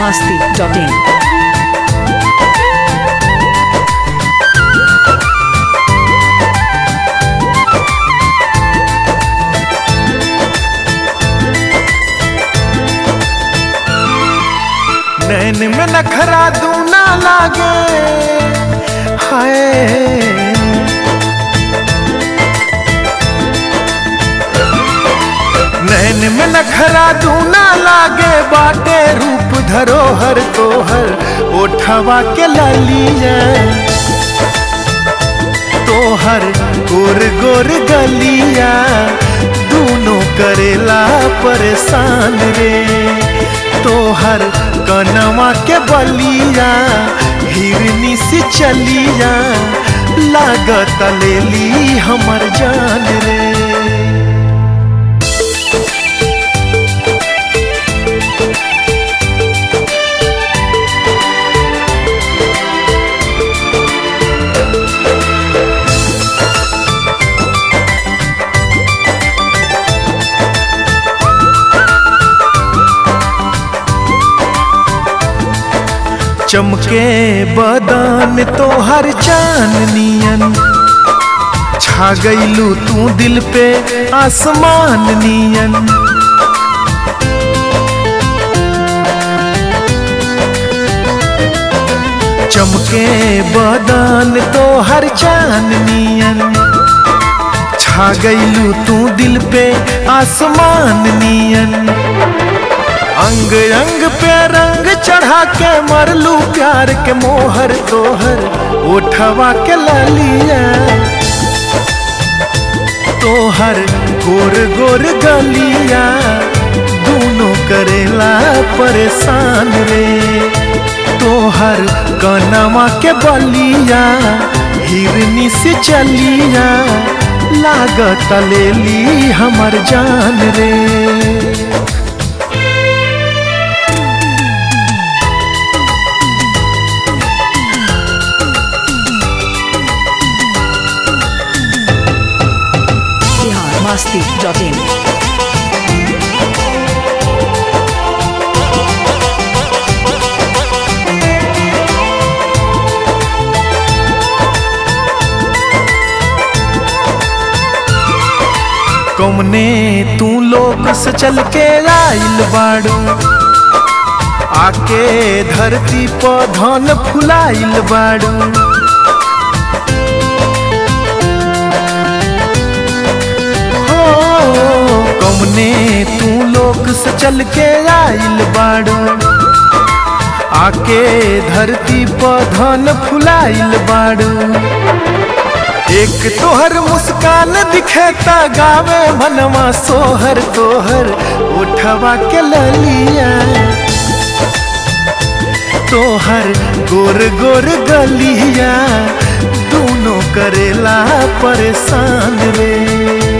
masti.in. नैन में नखरा दूना लागे हाय नैन में नखरा दूना लागे बाटे रूप धरोहर तोहर ओठवा के ललिया तोहर गोर गोर गलिया दूनों करेला परेशान रे तोहर कनवा के बलिया हिरनी से चलिया लागत लेली हमर जान रे चमके बदन तोहर चांदनियन छा गईलू तू दिल पे आसमान नियन चमके बदन तोहर चांदनियन छा गईलू तू दिल पे आसमान नियन अंग अंग पे रंग चढ़ा के मरलू प्यार के मोहर तोहर उठवा के ललिया तोहर गोर गोर गलिया दोनों करेला परेशान रे तोहर कनवा के बलिया हिरनी से चलिया लागत लेली हमर जान रे Bihar masti.in. कौमने तू लोग से चल के आइल बाड़ू आके धरती पर धन फुलाइल बाड़ू हो कौमने तू लोग से चल के आइल बाड़ू आके धरती पर धन फुलाइल बाड़ू एक तोहर मुस्कान दिखेता गावे मनवा सोहर तोहर उठवा के ललिया तोहर गोर गोर गलिया दोनों करेला परेशान रे